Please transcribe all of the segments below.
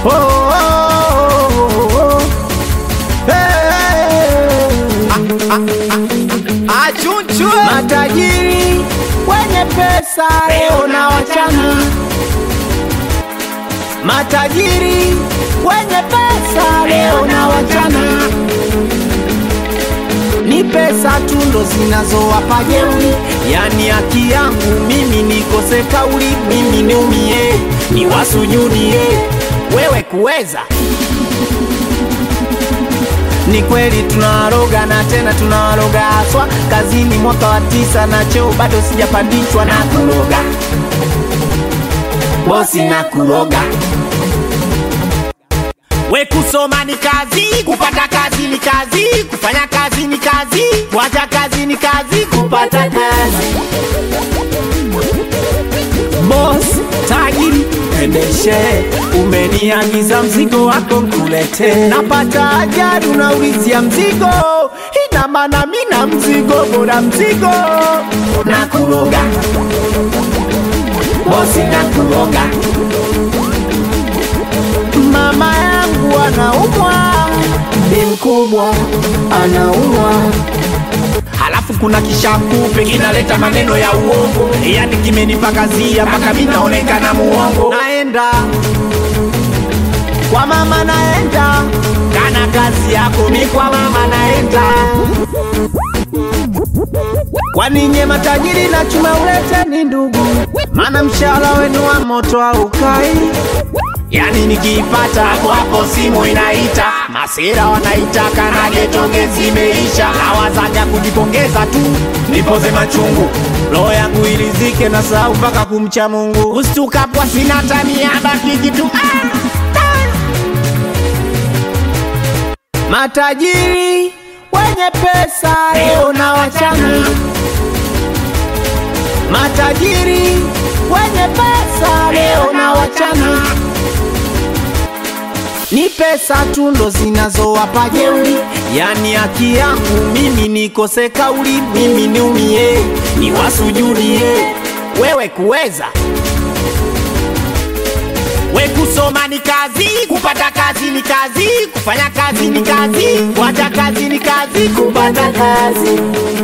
oh, oh, oh, oh. Hey. Achunchwe Matajiri wenye pesa leo na wachana, matajiri wenye pesa leo na wachana, ni pesa tu ndo zinazowapa jeuri, yani haki yangu mimi nikose kauli, mimi niumie, niwasujudie wewe kuweza ni kweli tunawaroga na tena tunawaroga haswa kazini mwaka wa tisa na cheo bado sijapandishwa na kuroga bosi na kuroga we kusoma ni kazi kupata kazi ni kazi kufanya kazi ni kazi kuacha kazi ni kazi kupata kazi Boss tajiri endeshe, umeniagiza mzigo wako nkulete, napata ajali unaulizia mzigo, ina maana mina mzigo bora mzigo na kuroga bosi na kuroga. Mama yangu anaumwa, ni mkubwa anaumwa halafu kuna kishakupe kinaleta maneno ya uongo, yani kimenipakazia mpaka mi naonekana muongo. Naenda kwa mama, naenda kana kazi yako, mi kwa mama naenda. Kwani nye matajiri na chuma ulete ni ndugu, maana mshahara wenu wa moto haukai Yani nikiipata hapo hapo simu inaita, masera wanaitaka na getonge zimeisha, nawazaja kujipongeza tu nipoze machungu, roho yangu ilizike na sahau mpaka kumcha Mungu, ustukapwa sina tania bakiki tu ah, ah. Matajiri wenye pesa leo na wachana, matajiri wenye pesa leo na wachana ni pesa tu ndo zinazowapa jeuri, yani haki yangu mimi nikose kauli, mimi niumie, niwasujudie wewe kuweza we kusoma ni kazi, kupata kazi ni kazi, kufanya kazi ni kazi, kuacha kazi ni kazi, kupata kazi.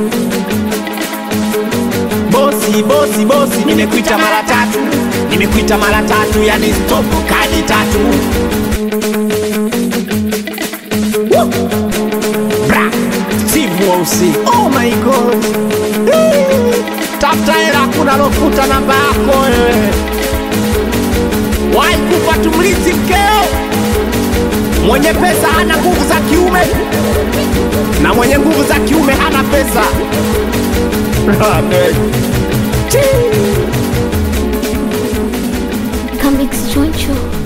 Bosi, bosi, bosi, nimekuita mara tatu, nimekuita mara tatu, yani stop kadi tatu Bra, Steve Wausi. Oh my god. Eh, Tafuta hela kuna lokuta namba yako wewe. Wahi kufa tumlisi mkeo. Mwenye pesa hana nguvu za kiume na mwenye nguvu za kiume hana pesa. Amen. Chii. Come Choncho.